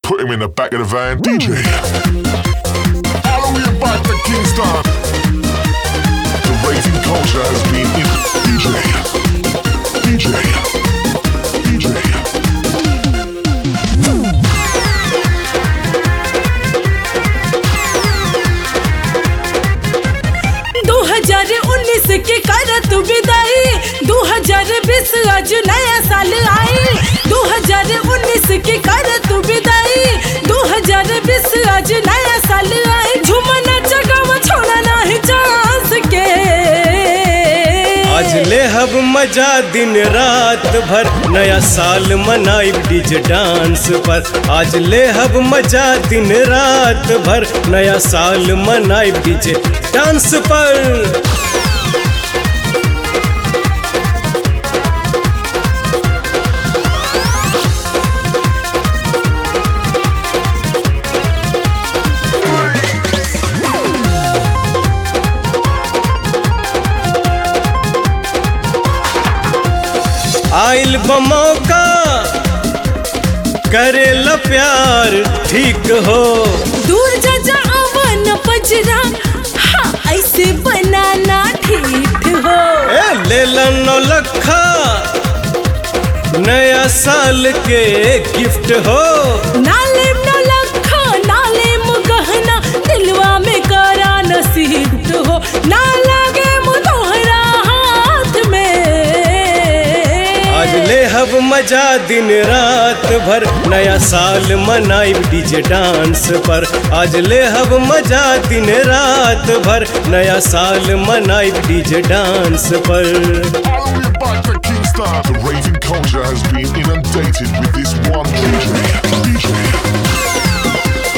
Put him in the back of the van. DJ. All the way back to Kingston. The rating culture has been in. DJ. DJ. DJ. दो हजार उन्नीस की करत विदाई दो हजार बीस आज नया साल आई दो हजार उन्नीस की करत विदाई दो हजार बीस आज नया साल आई झुमना जगह छोड़ा नहीं चांस के आज ले हब मजा दिन रात भर नया साल मनाई डीजे डांस पर आज ले हब मजा दिन रात भर नया साल मनाई डीजे डांस पर आइल बमौका करे ल प्यार ठीक हो दूर जा जा अवन पजरा हाँ ऐसे बनाना ठीक हो ए ले लो लखा नया साल के गिफ्ट हो नाले न लखा नाले गहना दिलवा में करा नसीब हो ना लगे मुतोहरा हाथ में आज ले हब मजा दिन रात भर नया साल मनाई डीजे डांस पर आज ले हब मजा दिन रात भर नया साल मनाई डीजे डांस पर All the way back to Kingston. The raving culture has been inundated with this one DJ. DJ.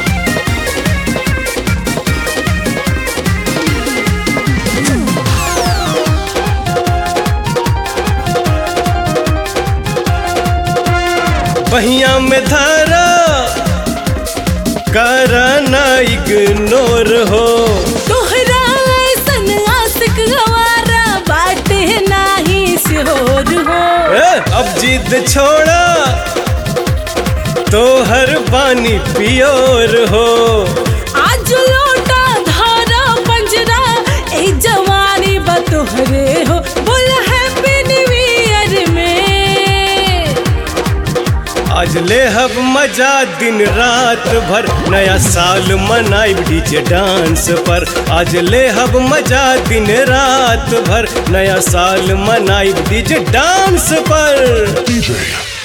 बहिया में धारा करना इग्नोर हो तोहरा ऐसन आशिक गवारा बाटे नाही शोर हो ए, अब जिद छोड़ा तो हर बानी पियोर हो आज लोटा धारा पंजरा ए जवानी बतोहरे हो बोल हैप्पी न्यू ईयर में आज ले हब मजा दिन रात भर नया साल मनाई डीजे डांस पर आज ले हब मजा दिन रात भर नया साल मनाई डीजे डांस पर DJ.